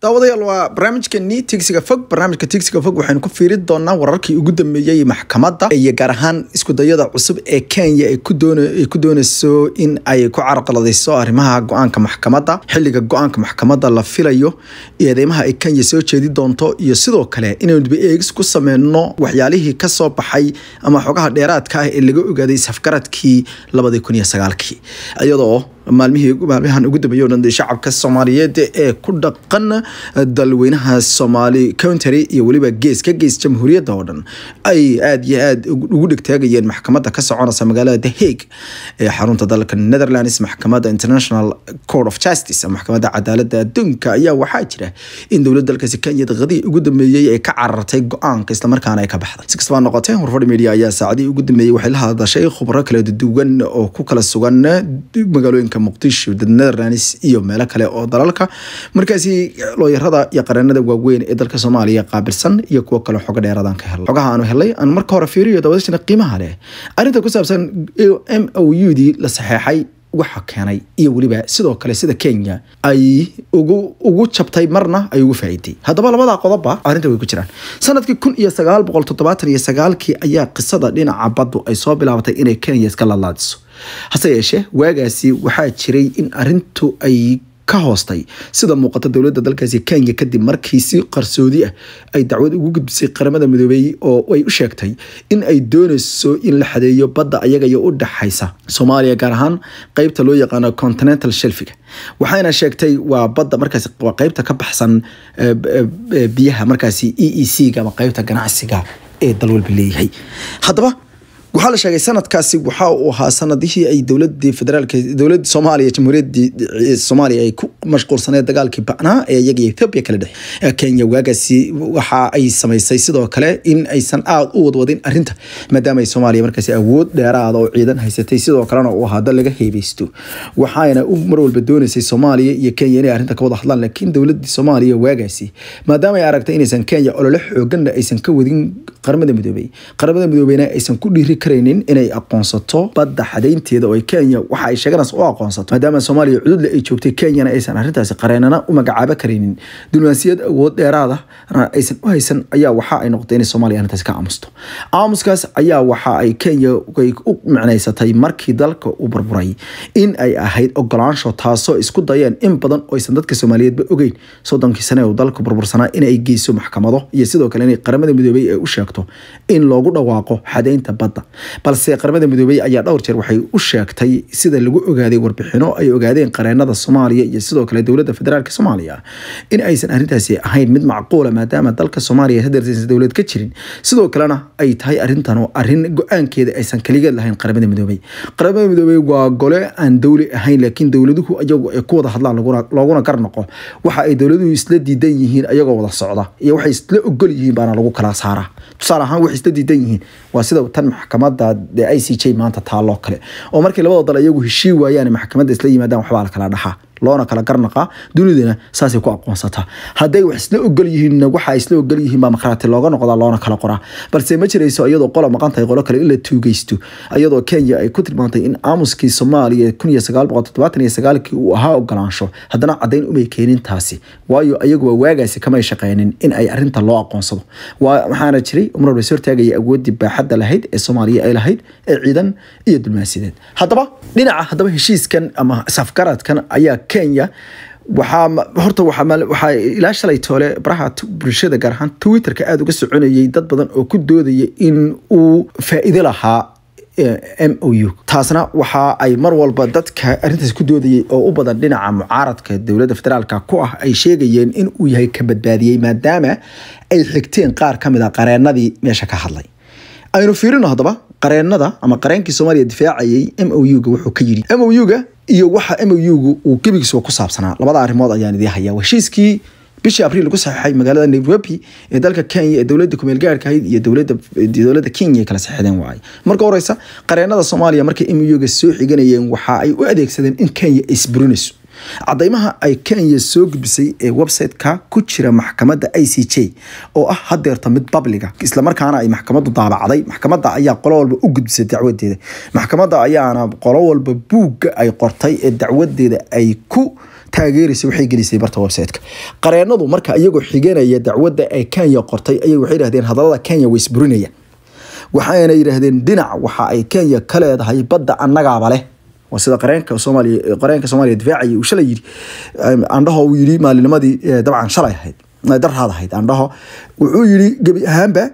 daawadayaal waa barnaamijkani tigsiga fog barnaamijka tigsiga fog waxaynu ku fiiri doonaa wararkii ugu dambeeyey maxkamadda iyo gaar ahaan iskudayada cusub ee kenya ay ku dooneyso in ay ku carqaladeyso arrimaha go-aanka maxkamadda xiliga go-aanka maxkamadda la filayo eedeymaha ay kenya soo jeedi doonto iyo sidoo kale inaynu dib eegis ku sameyno waxyaalihii kasoo baxay ama xogaha dheeraadka ah ee laga ogaaday safgaradkii labadii kun iyo sagaalkii iyadoo maalmihii maalmahan ugu dambeeyay o dhan shacabka soomaaliyeed ee ku dhaqan dalweynaha soomaali country iyo weliba gees ka gees jamhuuriyadda oo dhan ay aada iyo aada ugu dhegtaagayeen maxkamadda ka soconaysa magaalada the hague ee xarunta dalka netherlands maxkamadda international court of justice maxkamadda cadaaladda adduunka ayaa waxaa jira in dowladda dalkaasi kenya daqadii ugu dambeeyey ay ka carartay go-aanka islamarkaana ay ka baxday si kastaba noqotee warfadhi media ayaa saacadii ugu dambeeyey waxay la hadashay khubro kala duwan oo ku kala sugan magaalooyinka muqdisho netherlands iyo meelo kale oo dalalka markaasi looyarada iyo qareenada waaweyn ee dalka soomaaliya qaabilsan iyo kuwo kale xogo dheeraadaan ka helay xogaha aanu helay aan marka hore fiiriyo dawadashana qiimaha leh arrinta ku saabsan m o u dii la saxeexay waxa keenay iyo weliba sidoo kale sida kenya ay ugu ugu jabtay marna ay ugu faa'iiday haddaba labada qodobba arrinta way ku jiraan sanadkii kun iyo sagaal boqol toddobaatan iyo sagaalkii ayaa qisada dhinaca baddu ay soo bilaabatay inay kenya iska lalaadiso hase yeeshee waagaasi waxaa jiray in arintu ay ka hoostay sida muuqata dowladda dalkaasi kenya kadib markii si qarsoodi ah ay dacwad ugu gudbisay qaramada midoobey oo ay u sheegtay in ay dooneyso in la xadeeyo badda ayaga iyo u dhaxaysa soomaaliya gaar ahaan qeybta loo yaqaano continental shelfiga waxayna sheegtay waa badda markaas waa qeybta ka baxsan biyaha markaasi e e c ga ama qeybta ganacsiga ee dalwalba leeyahay haddaba waxaa la sheegay sanadkaasi waxa uu ahaa sanadihii ay dowladii federaalk dowladda soomaaliya jamhuuriyadii soomaaliya ay ku mashquulsaneed dagaalkii ba'naa ee iyaga ethoobia kala dhexe kenya waagaasi waxa ay samaysay sidoo kale in aysan aada u wadwadin arrinta maadaama ay soomaaliya markaasi awood dheeraada oo ciidan haysatay sidoo kalena uu ahaa dal laga heebeysto waxayna u mar walba dooneysay soomaaliya iyo kenya inay arrinta ka wada hadlaan laakiin dowladii soomaaliya waagaasi maadaama ay aragtay inaysan kenya olole xooganna aysan ka wadin qaramada midoobey qaramada midoobeyna aysan ku dhiiri karaynin inay aqoonsato badda xadaynteeda oo kenya waxa ay sheeganaysa u aqoonsato maadaama soomaaliya cududle ay joogtay kenyana aysan arrintaasi qareenana u magacaabo karaynin diblomaasiyad awood dheeraada aysan u haysan ayaa waxa ay noqotay inay soomaaliya arrintaasi ka aamusto aamuskaas ayaa waxa ay kenya u micnaysatay markii dalka uu burburay in ay ahayd ogolaansho taasoo isku dayeen in badan oo aysan dadka soomaaliyeedba ogeyn soddonkii sane uu dalka burbursanaa inay geyso maxkamado iyo sidoo kale inay qaramada midoobey ay u sheegto in loogu dhawaaqo xadaynta badda balse qaramada midoobey ayaa dhowr jeer waxay u sheegtay sida lagu ogaaday warbixino ay ogaadeen qareenada soomaaliya iyo sidoo kale dowladda federaalk soomaaliya in aysan arrintaasi ahayn mid macquula maadaama dalka soomaaliya hadeertaysan dowlad ka jirin sidoo kalena ay tahay arrintan arrin go-aankeeda aysan kaligeed lahayn qaramada midoobey qaramada midoobey waa gole aan dowli ahayn laakiin dowladuhu ayagu ay ku wada hadlaan looguna gar noqo waxa ay dowladuhu isla diidan yihiin ayagoo wada socda iyo waxay isla ogol yihiin baana lagu kala saaraa tusaale ahaan waxay isla diidan yihiin waa sida tan maxkamadda i c j maanta taaloo kale oo markii labada dal iyagu heshii waayaan maxkamadda isla yimaadaan waxbaa la kala dhaxaa loona kala garnaqaa dunidana saasay ku aqoonsataa hadday wax isla ogol yihiinna waxa isla ogol yihiin baa makhraati looga noqdaa loona kala qoraa balse ma jirayso iyadoo qola maqan tahay qolo kale in la tuugeysto iyadoo kenya ay ku tilmaantay in aamuskii soomaaliya kun iyo sagaal boqol toddobaatan iyo sagaalkii uu ahaa ogolaansho haddana caddayn umay keenin taasi waayo iyaguba waagaasi kamay shaqeynin in ay arrinta loo aqoonsado waxaana jiray umar la hortaagaya awooddii baaxadda lahayd ee soomaaliya ay lahayd ee ciidan iyo dulmaasideed haddaba dhinaca haddaba heshiiskan ama safgaradkan ayaa kenya waxaa horta waxaa ilaa shalay toole baraha bulshada gaar ahaan twitterka aada uga soconayay dad badan oo ku doodaya in uu faa'iido lahaa m o u taasna waxa ay mar walba dadka arrintaas ku doodayay oo u badan dhinaca mucaaradka dowladda federaalka ku ah ay sheegayeen in uu yahay ka badbaadiyey maadaama ay xigteen qaar ka mid a qareenadii meesha ka hadlay aynu fiirino haddaba qareenada ama qareenkii soomaaliya difaacayay m o u ga wuxuu ka yidhi m o u ga iyo waxa m o u gu uu gebigiisuba ku saabsanaa labada arrimood ayaan idii hayaa heshiiskii bishii abriil lagu saxeixay magaalada nairobi ee dalka kenya ee dowladda kumeel gaarka ahayd iyo dowladda dowladda kenya ay kala saxeexdeen waay marka horeysa qareenada soomaaliya markay m o u ga soo xiganayeen waxa ay u adeegsadeen in kenya ay isburinayso cadeymaha ay kenya soo gudbisay ee website-ka ku jira maxkamadda i c j oo ah hadeerta mid babliga islamarkaana ay maxkamaddu daabacday maxkamadda ayaa qolo walba u gudbisay dacwadeeda maxkamadda ayaana qolo walba buugga ay qortay ee dacwadeeda ay ku taageeraysa waxay gelisay barta website-ka qareenadu marka iyagoo xiganaya dacwadda ay kenya qortay ayay waxay yidhahdeen hadallada kenya way isburinayaan waxayna yidhaahdeen dhinac waxa ay kenya ka leedahay badda annagaaba leh waa sida qareenka soomaaliya qareenka soomaaliya difaacayay uu shalay yidhi andhaho uu yidhi maalinimadii dabcan shalay ahayd darhaad ahayd andhaho wuxuu yidhi gebi ahaanba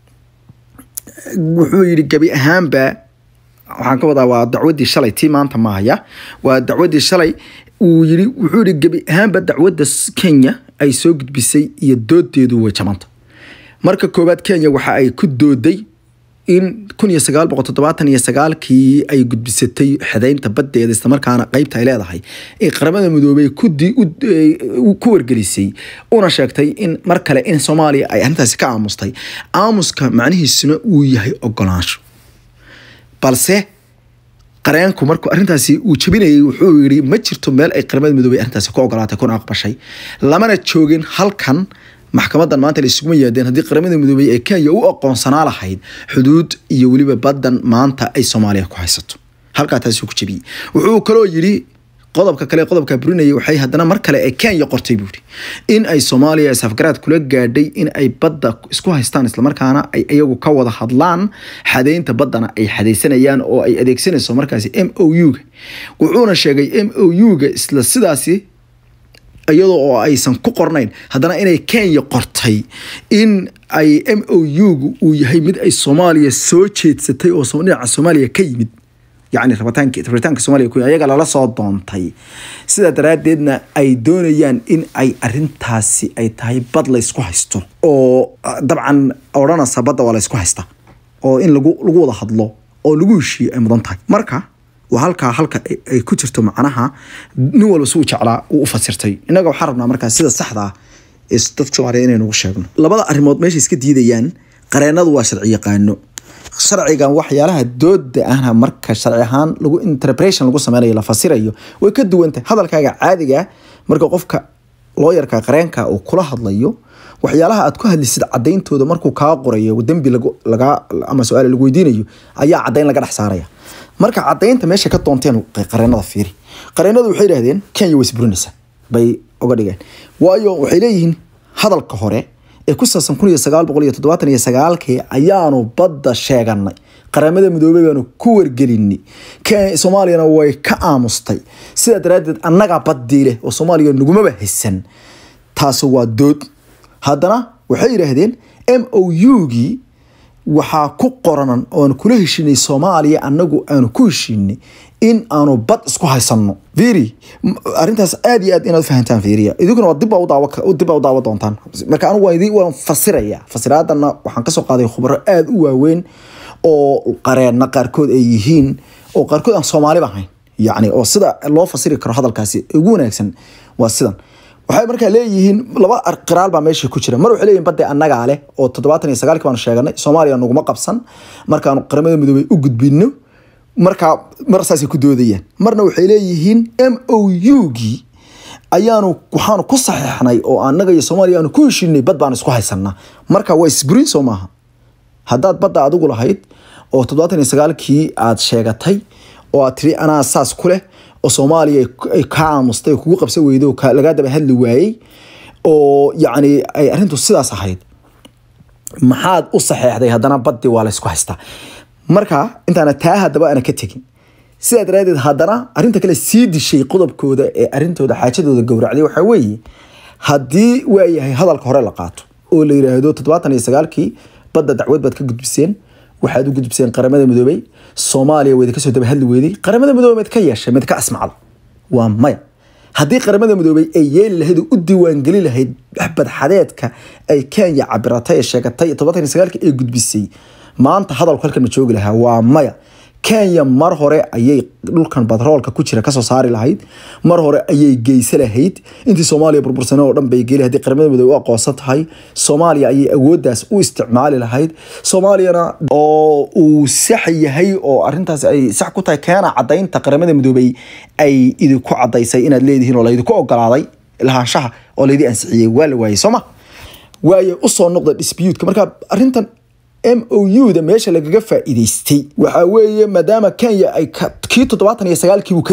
wuxuu yidhi gebi ahaanba waxaan ka wadaa waa dacwadii shalay tii maanta maahaya waa dacwadii shalay uu yidhi wuxuu yidhi gebi ahaanba dacwadda kenya ay soo gudbisay iyo doodeedu way jamanta marka koowaad kenya waxa ay ku dooday in kun iyo sagaal boqol toddobaatan iyo sagaalkii ay gudbisatay xedeynta baddeeda islamarkaana qeybta ay leedahay ee qaramada midoobey ku wargelisay una sheegtay in mar kale in soomaaliya ay arrintaasi ka aamustay aamuska macnihiisuna uu yahay ogolaansho balse qareenku markuu arrintaasi uu jabinayay wuxuu yidhi ma jirto meel ay qaramada midoobey arrintaasi ku ogolaatay kuna aqbashay lamana joogin halkan maxkamadan maanta la isuguma yimaadeen haddii qaramada midoobey ee kenya u aqoonsanaa lahayd xuduud iyo weliba badan maanta ay soomaaliya ku haysato halkaa taasuu ku jabiyey wuxuu kaloo yidhi qodobka kale qodobka burinaya waxay haddana mar kale ee kenya qortay buu yidhi in ay soomaaliya safgaraad kula gaadhay in ay badda isku haystaan islamarkaana ay iyagu ka wada hadlaan xadeynta baddana ay xadaysanayaan oo ay adeegsanayso markaasi m o u-ga wuxuuna sheegay m o u-ga isla sidaasi iyadoo oo aysan ku qornayn haddana inay kenya qortay in ay m o u-gu uu yahay mid ay soomaaliya soo jeedsatay oo dhinaca soomaaliya ka yimid yacni rabitaanka rabitaanka soomaaliya ku ayaga lala soo doontay sidaa daraaddeedna ay doonayaan in ay arintaasi ay tahay bad la ysku haysto oo dabcan odhanaysa badda waa la ysku haysta oo in lagu lagu wada hadlo oo lagu heshiiyo ay mudan tahay marka waa halkaa halka ay ku jirto macnaha nin walba suu jeclaa uu u fasirtay innaga waxaan rabnaa markaa sida saxda ah ee dadka soomaaliya inaynu ugu sheegno labada arrimood meesha iska diidayaan qareenadu waa sharci yaqaano sharcigan waxyaalaha dooda ahna marka sharci ahaan lagu interpretation lagu sameynayo la fasirayo way ka duwantahay hadalkaaga caadiga marka qofka looyarka qareenka uu kula hadlayo waxyaalaha aad ku hadlisid cadayntooda markuu kaa qorayo dembi laga ama su-aal lagu weydiinayo ayaa cadayn laga dhex saaraya marka cadaynta meesha ka doonteen qareenada fiiri qareenadu waxay yidhahdeen kenya way isburinaysaa bay uga dhigeen waayo waxay leeyihiin hadalka hore ee ku saabsan kun iyo sagaal boqol iyo toddobaatan iyo sagaalkii ayaanu badda sheeganay qaramada midoobey baanu ku wargelinay soomaaliyana way ka aamustay sidaa daraaddeed annagaa baddii leh oo soomaaliya nagumaba haysan taasi waa dood haddana waxay yidhaahdeen m o u-gii waxaa ku qoranan oan kula heshinay soomaaliya anagu aanu ku heshinay in aanu bad isku haysano firi arintaas aad iyo aad inaad fahantaan fiiriya idinkuna dib dib u daawa doontaan marka anigu waan waan fasiraya fasiraadana waxaan kasoo qaaday khubaro aada u waaweyn oo qareena qaarkood ay yihiin oo qaarkood aan soomaaliba ahayn yacni oo sida loo fasiri karo hadalkaasi ugu wanaagsan waa sidan waxay markaa leeyihiin laba qiraal baa meesha ku jira mar waxay leeyihin badde annagaa leh oo toddobaatan iyo sagaalkii baanu sheeganay soomaaliya naguma qabsan markaanu qaramada midoobey u gudbino markaa mar saasay ku doodayaan marna waxay leeyihiin m o u-gii ayaanu waxaanu ku saxeexnay oo annaga iyo soomaaliya aanu ku heshinay bad baanu isku haysanaa marka waa isburin soo maaha haddaad badda adigu lahayd oo toddobaatan iyo sagaalkii aad sheegatay oo aad tiri anaa saas ku leh oo soomaaliya ay ka aamustay kugu qabsan weydo lagaa daba hadli waayey oo yacni ay arrintu sidaas ahayd maxaad u saxeexday haddana baddi waa la ysku haystaa marka intaana taa haddaba ana ka tegin sidaa daraadeed haddana arrinta kale sii dishay qodobkooda ee arrintooda xaajadooda gowracday waxaa weeye haddii waayahay hadalka hore la qaato oo la yiraahdo toddobaatan iyo sagaalkii badda dacwad baad ka gudbiseen waxaad u gudbiseen qaramada midoobey soomaaliya wayda kasoo daba hadli weyday qaramada midoobey mid ka yeeshay mid ka asmacda waa maya haddii qaramada midoobey ay yeeli lahayd oo u diiwaangeli lahayd badxadeedka ay kenya cabiratay ee sheegatay toddobaatan iyo sagaalkii ay gudbisay maanta hadalku halkan ma joogi lahaa waa maya kenya mar hore ayay dhulkan batroolka ku jira kasoo saari lahayd mar hore ayay geysa lahayd intii soomaaliya burbursane oo dhan bay geli haddii qaramada midoobe u aqoonsan tahay soomaaliya ayay awooddaas u isticmaali lahayd soomaaliyana oo uu sax yahay oo arintaas ay sax ku tahay keena cadaynta qaramada midoobey ay idinku cadaysay inaad leedihiin oo laydinku ogolaaday lahaanshaha oo laydii ansixiyey waa la waayey sooma waaye usoo noqda dispuutka marka arintan m o u da meesha lagaga faa'iidaystay waxaa weeye maadaama kenya ay kii toddobaatan iyo sagaalkii uu ka dilay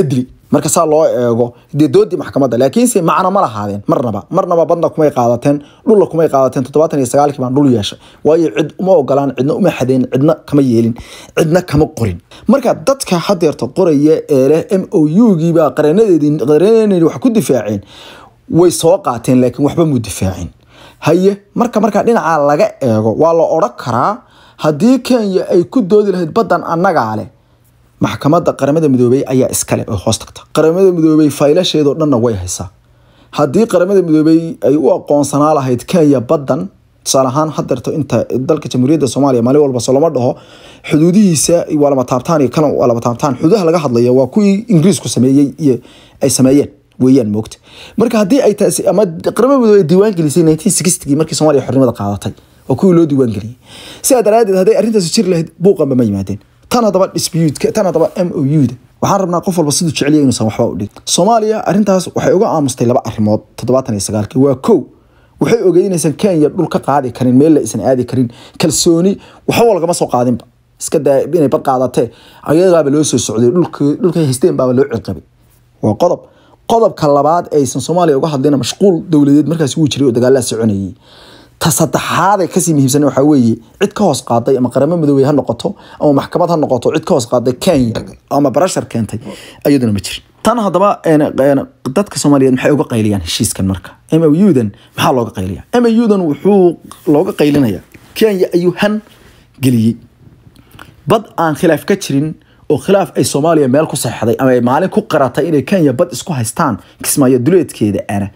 marka saa loo eego dee doodii maxkamadda laakiinse macno ma lahaadeen marnaba marnaba badna kumay qaadateen dhulla kumay qaadateen toddobaatan iyo sagaalkii baan dhul yeeshay waayo cid uma ogolaan cidna uma xadeen cidna kama yeelin cidna kama qorin marka dadka hadeerta qoraya ee leh m o u-gii baa qareenadeedii qareenadeedii wax ku difaaceen way soo qaateen laakiin waxba mu difaacin haye marka markaa dhinaca laga eego waa la odhan karaa haddii kenya ay ku doodi lahayd baddan annagaa leh maxkamadda qaramada midoobey ayaa iskale oo hoos tagta qaramada midoobey faylasheedoo dhanna way haysaa haddii qaramada midoobey ay u aqoonsanaa lahayd kenya baddan tusaale ahaan hadeerto inta dalka jamhuuriyadda soomaaliya maalin walba soo lama dhaho xuduudihiisa waa lama taabtaan iyo kalan waa lama taabtaan xuduudaha laga hadlaya waa kuwii ingiriisku sameeyey iyo ay sameeyeen weeyaan moogta marka haddii ay taasi ama qaramada midoobey ay diiwaan gelisay 1960gii markii soomaaliya xornimada qaadatay waa kuwii loo diiwaan geliyey sidaa daraadeed hadday arrintaasi jiri lahayd buuqanba ma yimaadeen tan haddaba dispute tan haddaba m o u-da waxaan rabnaa qof walba siduu jeceliya inuusan waxba u dhig soomaaliya arrintaas waxay uga aamustay laba arrimood toddobaatan iyo sagaalkii waa kow waxay ogeyd inaysan kenya dhul ka qaadi karin meel la isan aadi karin kalsooni waxba lagama soo qaadinba iska daa inay bad qaadatee ayagaaba loo soo socday dhulkay haysteen baaba loo cirqabay waa qodob qodobka labaad aysan soomaaliya uga hadlayna mashquul dowladeed markaas wuu jiray oo dagaalaa soconayay ta saddexaaday kasii muhiimsan waxaa weeye cid ka hoos qaaday ama qaramo midoobey ha noqoto ama maxkamad ha noqoto cid ka hoos qaaday kenya ama barashar keentay iyaduna ma jirin tan haddaba dadka soomaaliyeed maxay uga qayliyaan heshiiskan marka m o u-dan maxaa looga qayliya m o u-dan wuxuu looga qaylinaya kenya ayuu han geliyey bad aan khilaaf ka jirin oo khilaaf ay soomaaliya meel ku saxday ama ay maalin ku qaratay inay kenya bad isku haystaan kismaayo duleedkeeda ana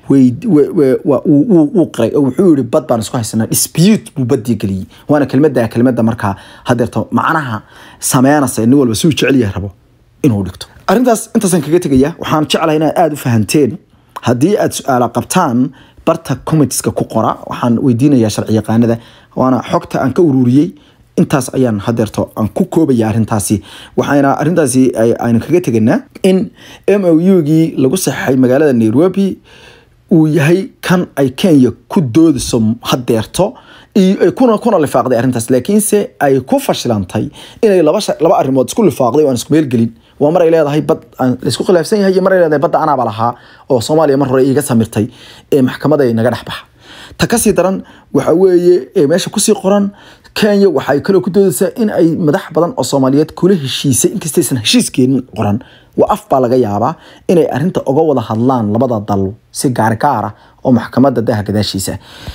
wuu qiray oo wuxuu yihi bad baan isku haysanaa dispute buu badii geliyey waana kelmada kelmada markaa hadeerto macnaha sameynaysa nin walba suu jecelyahay rabo inuu dhigto arrintaas intaasaan kaga tegaya waxaan jeclahay inaad aada u fahanteen haddii aad su-aala qabtaan barta commitska ku qora waxaan weydiinayaa sharci yaqaanada waana xogta aan ka ururiyey intaas ayaan hadeerto aan ku koobaya arrintaasi waxayna arrintaasi aynu kaga teganaa in m o u-gii lagu saxeixay magaalada nairobi uu yahay kan ay kenya ku doodiso hadeerto kuna kuna lifaaqday arrintaas laakiinse ay ku fashilantay inay laba laba arrimood isku lifaaqday oo aan isku meelgelin waa mar ay leedahay bad aan laisku khilaafsan yahay iyo mar ay leedahay badda anaaba lahaa oo soomaaliya mar hore iga samirtay ee maxkamada ay naga dhex baxa ta kasii daran waxa weeye meesha kusii qoran kenya waxay kaloo ku doodaysaa in ay madax badan oo soomaaliyeed kula heshiisay inkastaysan heshiiskeedin qoran waa af baa laga yaabaa inay arinta uga wada hadlaan labada dal si gaargaara oo maxkamada daha gadaashiisa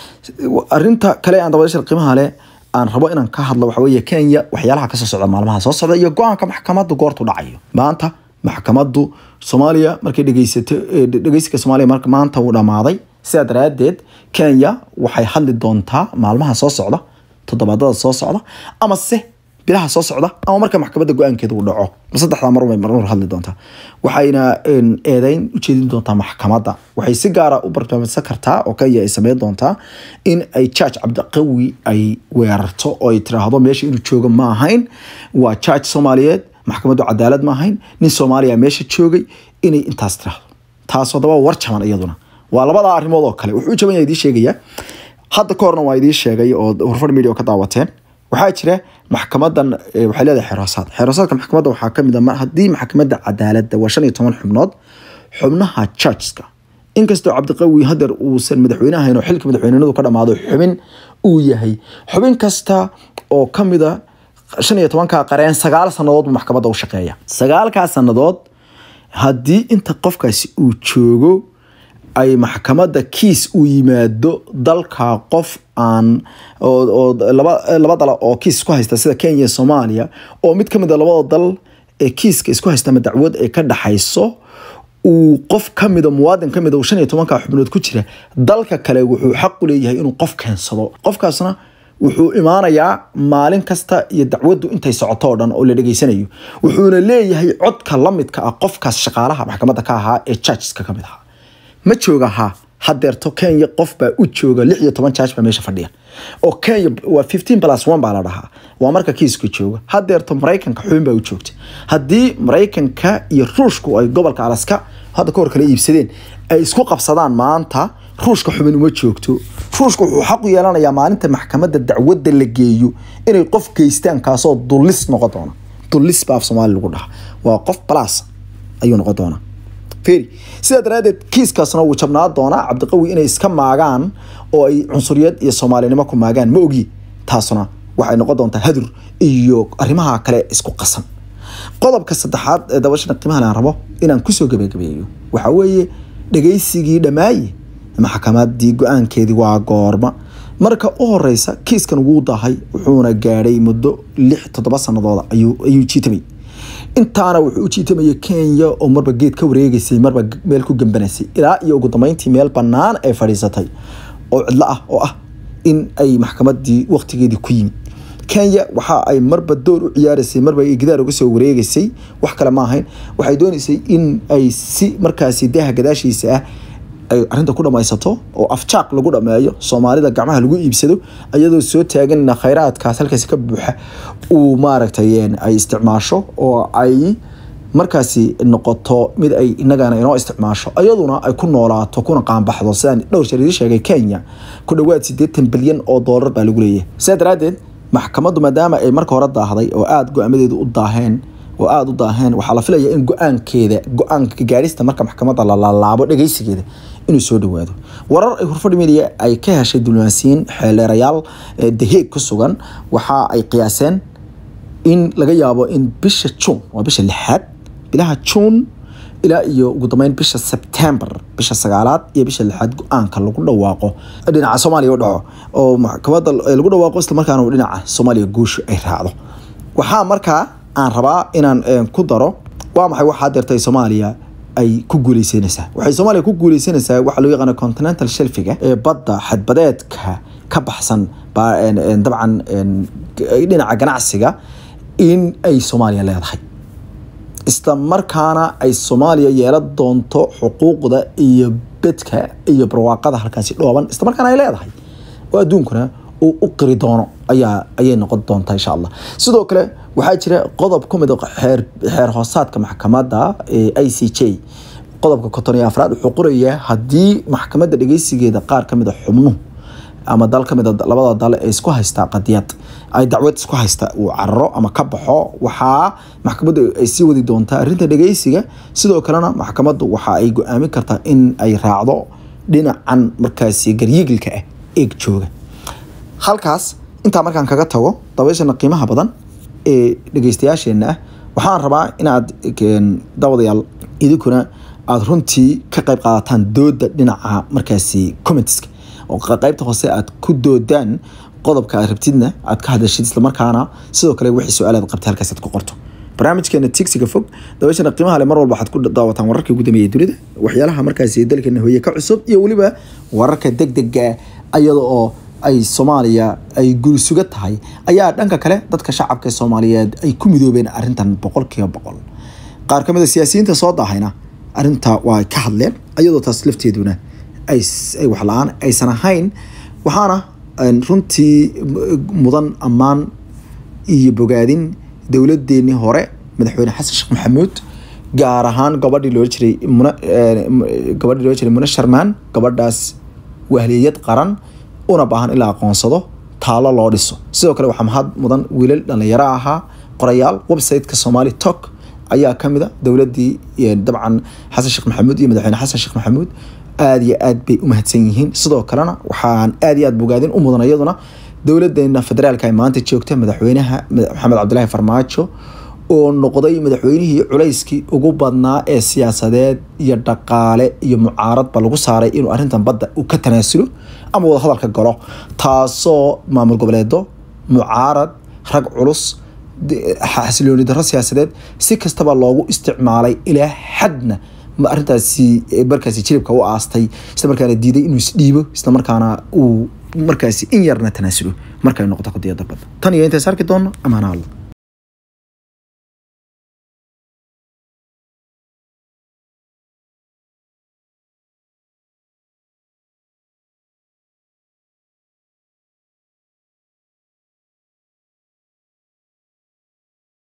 arinta kale aan dabadashar qiimaha leh aan rabo inaan ka hadlo waxa weeye kenya waxyaalaha kasoo socda maalmaha soo socda iyo go-aanka maxkamaddu goortu dhacayo maanta maxkamaddu soomaaliya markay dhegeysato dhegeysiga soomaaliya marka maanta uu dhamaaday sidaa daraadeed kenya waxay hadli doontaa maalmaha soo socda toddobaadada soo socda ama se bilaha soo socda ama marka maxkamadda go-aankeeda uu dhaco saddexdaa mar bay marmar hadli doontaa waxayna eedeyn ujeedin doontaa maxkamadda waxay si gaara u barnaamijsan kartaa oo kenya ay sameyn doontaa in ay judge cabdiqawi ay weerarto oo ay tiraahdo meesha inuu joogo ma ahayn waa judge soomaaliyeed maxkamaddu cadaalad ma ahayn nin soomaaliya meesha joogay inay intaas tiraahdo taas haddaba war jaban iyaduna waa labadaa arrimood oo kale wuxuu jaban yahay idiin sheegaya hadda ka horna waa idiin sheegay oo horfar media oo ka daawateen waxaa jira maxkamadan waxay leedahay xeroosaad xeroosaadka maxkamadda waxaa kamid a haddii maxkamadda cadaaladda waa shan iyo toban xubnood xubnaha judgeska inkastoo cabdiqawi hadeer uusan madaxweyne ahayn oo xilka madaxweynenadu ka dhamaado xubin uu yahay xubin kasta oo kamida shan iyo tobanka qareen sagaal sanadood buu maxkamadda u shaqeeya sagaalkaa sanadood haddii inta qofkaasi uu joogo ay maxkamadda kiis uu yimaado dalka qof aan oo laba dal oo kiis isku haysta sida kenya iyo soomaaliya oo mid kamid a labada dal ee kiiska isku haysta ama dacwad ay ka dhaxayso uu qof kamida muwaadin kamid shan iyo tobanka xubnood ku jira dalka kale wuxuu xaq u leeyahay inuu qof keensado qofkaasna wuxuu imaanayaa maalin kasta iyo dacwaddu intay socoto oo dhan oo la dhegeysanayo wuxuuna leeyahay codka lamidka ah qofkaas shaqaalaha maxkamadda ka ahaa ee judgeska kamid ahaa ma jooga ha hadeerto kenya qof baa u jooga lix iyo toban judge baa meesha fadhiya oo kenya waa fifteen plus one baa la dhahaa waa marka kiiska jooga hadeerto maraykanka xubin baa u joogta haddii maraykanka iyo ruushku ay gobolka alaska hadda ka hor kala iibsadeen ay isku qabsadaan maanta ruushka xubin uma joogto ruushka wuxuu xaq u yeelanayaa maalinta maxkamadda dacwadda la geeyo inay qof geystaan kaasoo dullis noqon doona dullis baa af soomaali lagu dhaha waa qof plus ayuu noqon doonaa feri sidaa daraaddeed kiiskaasna wuu jabnaa doonaa cabdiqawi inay iska maagaan oo ay cunsuriyad iyo soomaalinimo ku maagaan ma ogi taasuna waxay noqon doontaa hadur iyo arrimaha kale isku qasan qodobka saddexaad ee dabashana qiimahan aan rabo inaan kusoo gabagabeeyo waxaa weeye dhagaysigii dhammaaye maxkamadii go-aankeedii waa goorma marka u horeysa kiiskan wuu dahay wuxuuna gaadhay muddo lix toddoba sanadooda ayuu jiitamay intaana wuxuu u jiitamayay kenya oo marba geed ka wareegeysay marba meel ku gambanaysay ilaa iyo ugu dambeyntii meel bannaan ay fadhiisatay oo cidlo ah oo ah in ay maxkamadii waqtigeedii ku yimid kenya waxa ay marba door u ciyaaraysay marba ay gidaar uga soo wareegeysay wax kale ma ahayn waxay dooneysay in ay si markaasi daaha gadaashiisa ah ay arrinta ku dhamaysato oo afjaaq lagu dhameeyo soomaalida gacmaha lagu iibsado iyadoo soo taaganna khayraadkaas halkaasi ka buuxa uu maaragtay ay isticmaasho oo ay markaasi noqoto mid ay inagana inoo isticmaasho iyaduna ay ku noolaato kuna qaanbaxdo sidaan dhowr jeer idin sheegay kenya ku dhowaad siddeetan bilyan oo doolar baa lagu leeyahay sidaa daraaddeed maxkamaddu maadaama ay marka hore daahday oo aada go-aamadeedu u daaheen oo aada u daaheen waxaa la filaya in go-aankeeda go-aanka gaadhista marka maxkamadda la laalaabo dhageysigeeda inuu soo dhawaado warar ay hurfadhi media ay ka heshay diblomaasiyiin xeeleerayaal daheeg ku sugan waxa ay qiyaaseen in laga yaabo in bisha juun waa bisha lixaad bilaha juun ilaa iyo ugu dambeyn bisha sebtembar bisha sagaalaad iyo bisha lixaad go-aanka lagu dhawaaqo dhinaca soomaaliya u dhaco oo maxkamadda lagu dhawaaqo islamarkaana uu dhinaca soomaaliya guushu ay raacdo waxaa markaa aan rabaa inaan ku daro waa maxay waxaa dirtay soomaaliya ay ku guuleysanaysaa waxay soomaaliya ku guuleysanaysaa waxaa loo yaqaana continental shelfiga ee badda xadbadeedka ka baxsan dabcan dhinaca ganacsiga in ay soomaaliya leedahay isla markaana ay soomaaliya yeelan doonto xuquuqda iyo bedka iyo barwaaqada halkaasi dhooban isla markaana ay leedahay oo adduunkuna uu u qiri doono ayaa ayay noqon doontaa insha allah sidoo kale waxaa jira qodob ku mid xeer xeer hoosaadka maxkamadda ee i c j qodobka konton iyo afraad wuxuu qorayaa haddii maxkamadda dhegeysigeeda qaar ka mid a xubnuhu ama dal ka mid a labada dal ee isku haystaa qadiyad ay dacwad isku haysta uu cararo ama ka baxo waxaa maxkamaddu ay sii wadi doontaa arrinta dhegeysiga sidoo kalena maxkamaddu waxa ay go-aamin kartaa in ay raacdo dhinacan markaasi garyigilka ah eeg jooga halkaas intaa markaan kaga tago dabayshana qiimaha badan ee dhegeystayaasheenna ah waxaan rabaa inaad dabadayaal idinkuna aada runtii ka qayb qaadataan dooda dhinaca markaasi commentska oo qaybta hoose aad ku doodaan qodobka aad rabtidna aad ka hadashid islamarkaana sidoo kale wixii su-aalaad qabtay halkaas aad ku qorto barnaamijkeena tigsiga fog dabashana qiimaha le mar walba waxaad ku daawataan wararkii ugu dambeeyay dunida waxyaalaha markaasi dalkeena hooye ka cusub iyo weliba wararka degdega iyada oo ay soomaaliya ay gurisuga tahay ayaa dhanka kale dadka shacabka soomaaliyeed ay ku midoobeen arrintan boqolkiiba boqol qaar ka mid a siyaasiyiinta soo daahayna arrinta waa ka hadleen iyadoo taas lafteeduna ay wax la-aan aysan ahayn waxaana runtii mudan ammaan iyo bogaadin dowladeenii hore madaxweyne xasan sheekh maxamuud gaar ahaan gabadhii loo jiray gabadhii loo jiray mune sharmaan gabadhaas wahliyad qaran una baahan in la aqoonsado taalo loo dhiso sidoo kale waxaa mahad mudan wiilal dhalinyaro ahaa qorayaal websiteka somali tok ayaa kamid a dowladii dabcan xasan sheekh maxamuud iyo madaxweyne xasan sheekh maxamuud aada iyo aad bay u mahadsan yihiin sidoo kalena waxaan aada iyo aad bogaadin u mudan iyaduna dowladeena federaalka ay maanta joogta madaxweynaha maxamed cabdilaahi farmaajo oo noqday madaxweynihii culayskii ugu badnaa ee siyaasadeed iyo dhaqaale iyo mucaaradba lagu saaray inuu arrintan badda uu ka tanaasulo ama wadahadalka galo taasoo maamul goboleedo mucaarad rag culus xasilooni darro siyaasadeed si kastaba loogu isticmaalay ilaa xadna arrintaasi markaasi jilibka u aastay isla markaana diiday inuu isdhiibo isla markaana uu markaasi in yarna tanaasulo markay noqoto qadiyada badda tan iyo intaas arki doono amaana alla